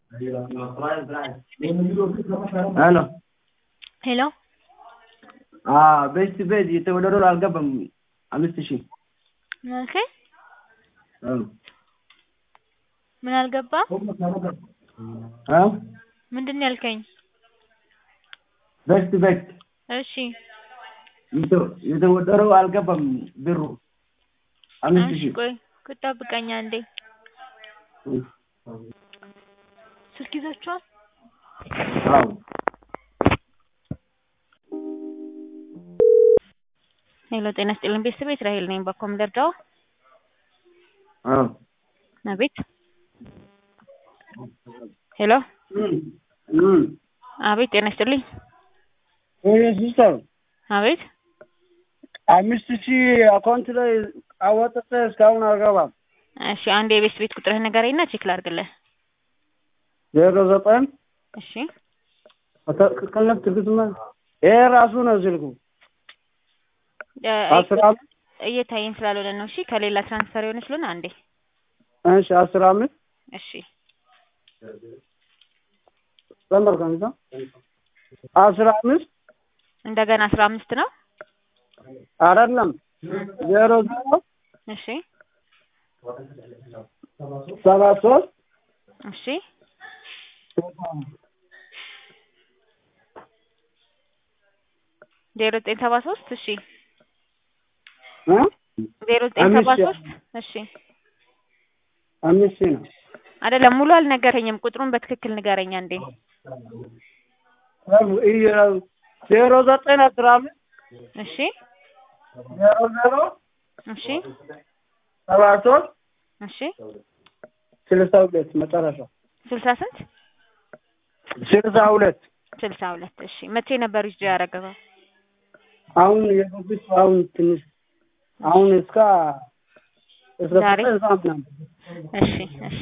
ሄሎ ሄሎ ቤስት ቤት የተወደደው አልገባም። አምስት ሺህ ኦኬ ምን አልገባ ምንድን ነው ያልከኝ? ቤስት ቤት እሺ የተወደደው አልገባም ብሩ አምስት እሺ ሺህ ቆይ ጠብቀኝ አንዴ ስልክ ይዛችኋል? አዎ ሄሎ ጤና ይስጥልኝ ቤተሰብ እስራኤል ነኝ በኮም ደርዳው አዎ አቤት ሄሎ አቤት ጤና ይስጥልኝ ሲስተር አቤት አምስት ሺህ አካውንት ላይ አወጥተ እስካሁን አልገባም። እሺ አንድ የቤት ቤት ቁጥርህ ንገረኝና ቼክ ላድርግልህ ዜሮ ዘጠኝ እሺ ከነት ትግትማ ይሄ ራሱ ነው ስልኩ እ፣ አስር አምስት እየታየኝ ስላልሆነ ነው እሺ ከሌላ ትራንስፈር የሆነ ስለሆነ አንዴ እሺ አስር አምስት እሺ ዘንበር ከሚዛ አስር አምስት እንደገና አስራ አምስት ነው አይደለም ዜሮ ዜሮ እሺ ሰባ ሶስት እሺ ዜሮ ዘጠኝ ሰባ ሶስት እሺ እ? ዜሮ ዘጠኝ ሰባ አምስት ሺህ ሶስት እሺ አምስት ሺህ ነው አይደለም ሙሉ አልነገረኝም ቁጥሩን በትክክል ንገረኝ አንዴ ይሄ- ዜሮ ዘጠኝ አስራ አምስት እሺ ዜሮ ዜሮ እሺ ሰባ ሶስት እሺ ስልሳ ሁለት መጨረሻ ስልሳ ስንት ስልሳ ሁለት ስልሳ ሁለት እሺ መቼ ነበር ይዞ ያደረገው አሁን የገቡት አሁን ትንሽ አሁን እስከ እስከ ዛሬ? ዘጠኝ ሰዓት ምናምን እሺ እሺ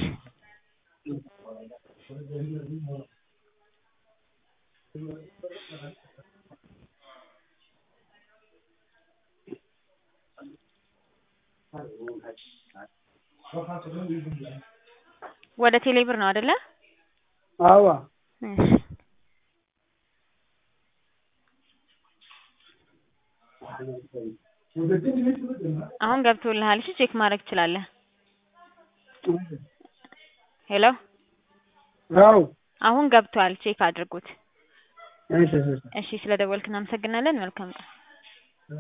ወደ ቴሌብር ነው አይደለ? አዋ እሺ አሁን ገብቶልሃል። እሺ ቼክ ማድረግ ትችላለህ። ሄሎ አው አሁን ገብቷል። ቼክ አድርጉት። እሺ እሺ እሺ ስለደወልክ እናመሰግናለን። መልካም ቀን።